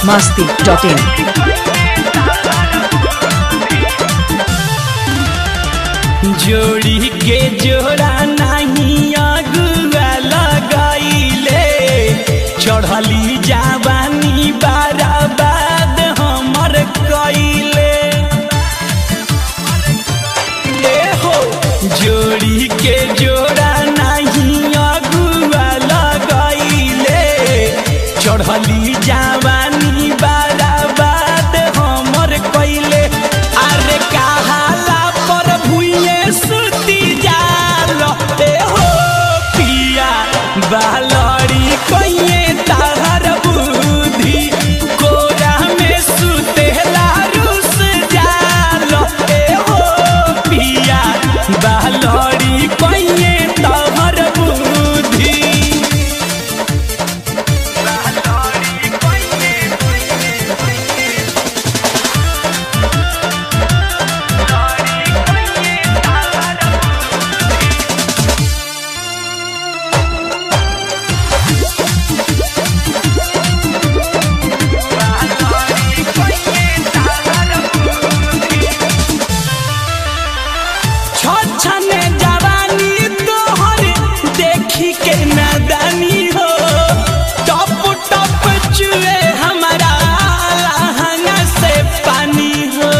masti.in. जोड़ी के जोड़ा नहीं अगुआ लगाइले चढ़ली जवानी बाराबाद हमर कइले ए हो जोड़ी के जोड़ा नहीं अगुआ लगाइले चढ़ली जवानी बाराबाद हमर कइले अरे कहाला पर भुइए सुती जाल ए हो पिया बालड़ी कइए ताहर बुद्धि कोरा में सुतेला रुस जाल ए हो पिया बालड़ी कइए ताहर बुद्धि बालड़ी कइए छछने जवानी तोहर देखी के नदानी हो टप टप चुए हमारा लहंगा से पानी हो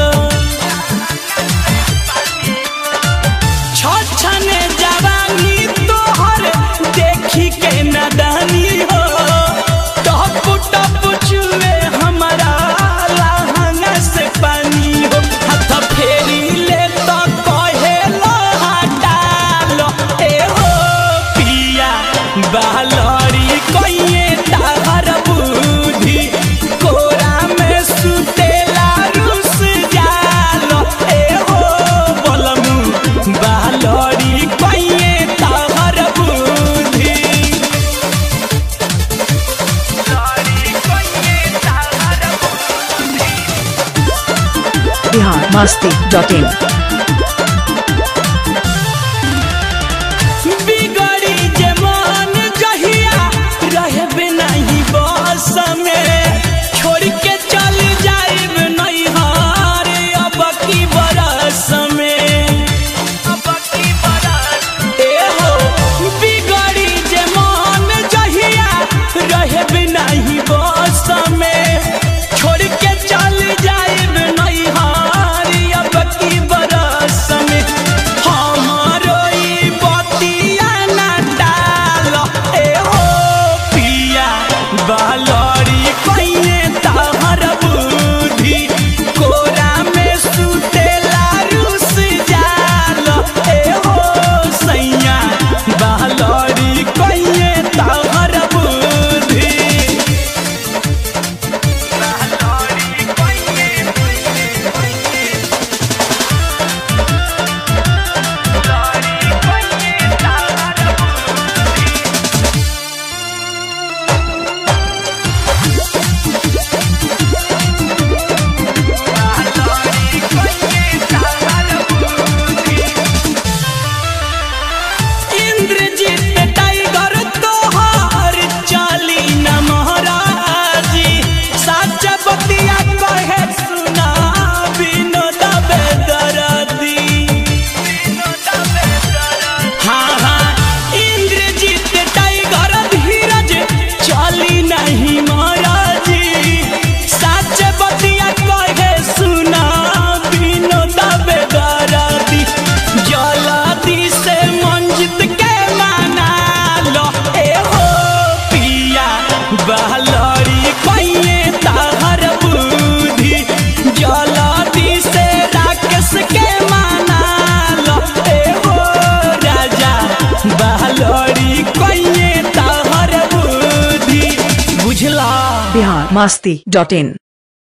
छछने जवानी तोहर देखी के नदानी हो टप टप चुए हमारा लहंगा से पानी हो हाथ फेरी ले तो कहे लो हटालो ए हो पिया बालरी कइए ताहर बुद्धि कोरा में सुतेला रुस जालो ए हो बलमु बालरी कइए ताहर बुद्धि Bihar masti.in. बिगड़ी जे मन जहिया रहबे नहीं बस में छोड़ के चल जाइब नहीं हार अब की बरस में अब की बरस ए हो बिगड़ी जे मन जहिया रहबे नहीं बस में छोड़ के चल जाइब नहीं हार अब की बरस में हमारो ई बतिया ना डाल ए हो पिया बालरी कइए ताहर बुद्धि कोरा में सुतेला रुस जाल ए हो सैया बालरी कइए ताहर बुद्धि बालरी कइए इंद्रजीत टाइगर तोहर चाली न महाराजी सच बतिया कहे सुना विनोद बेदरदी हाँ हाँ इंद्रजीत टाइगर धीरज चाली नहीं महाराजी सच बतिया कहे सुना विनोद बेदरदी जलादी से मंजित के माना लो ए हो पिया बहलरी कइए ताहर बुद्धि जलादी से राकेश के माना लो ए हो राजा बहलरी कइए ताहर बुद्धि बुझला Bihar masti.in.